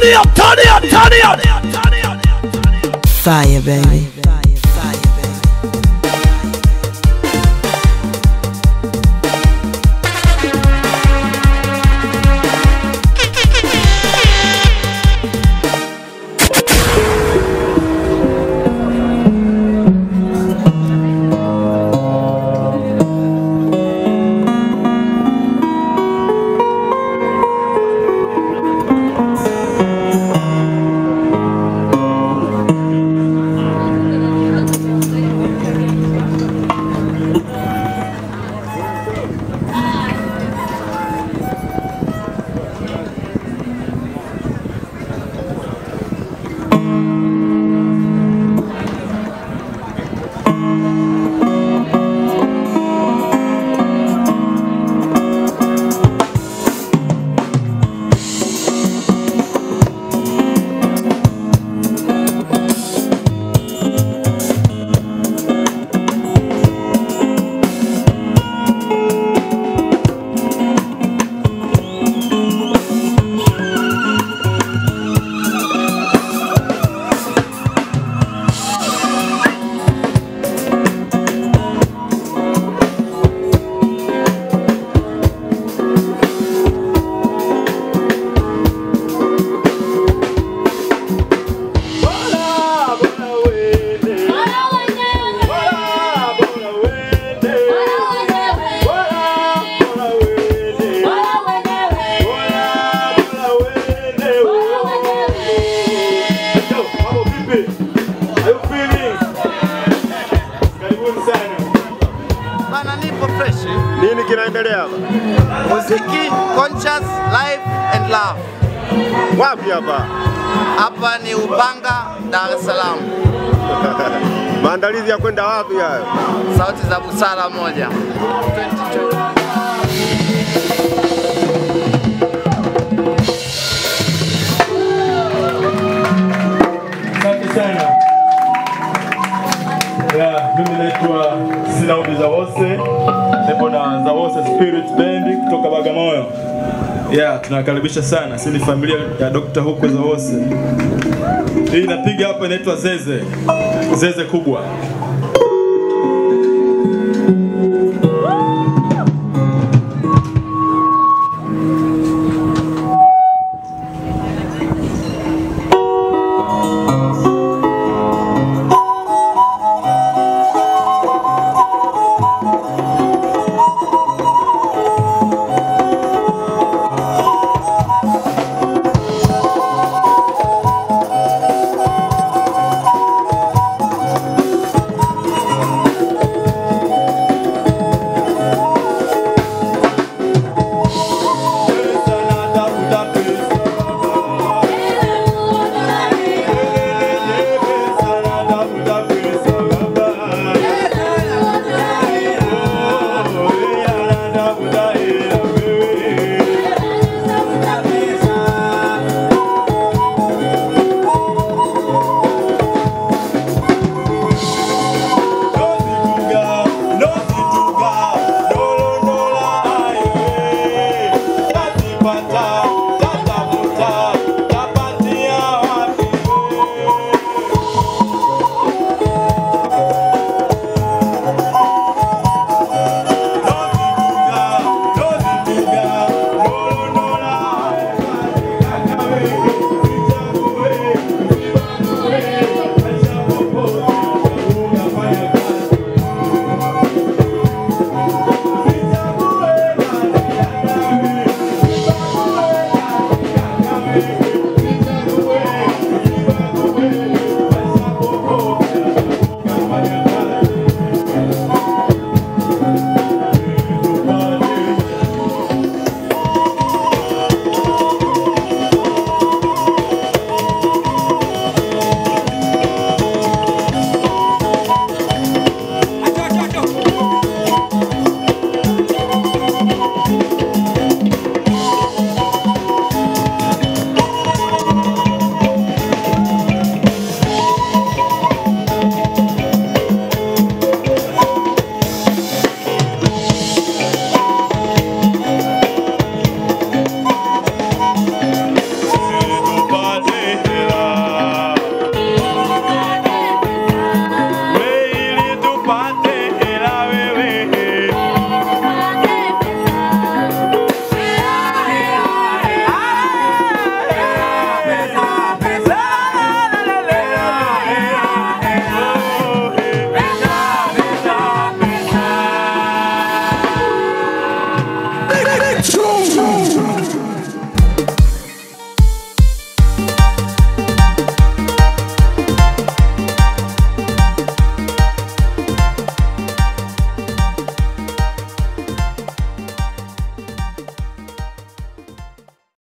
up, turn it up, turn it up, turn it up. Fire, baby. Bana nipo fresh. Nini kinaendelea hapa? Muziki, conscious, life and love. Wapi hapa? Hapa ni Upanga, Dar es Salaam. Maandalizi ya kwenda wapi hayo? Sauti za busara moja. 2020. Asante sana. Yeah, mimi naitwa Silaudi Zawose, nipo na Zawose Spirit Band kutoka Bagamoyo. Yeah, tunakaribisha sana. Sisi ni familia ya Dr. Huko Zawose. Hii inapiga hapa inaitwa Zeze. Zeze kubwa.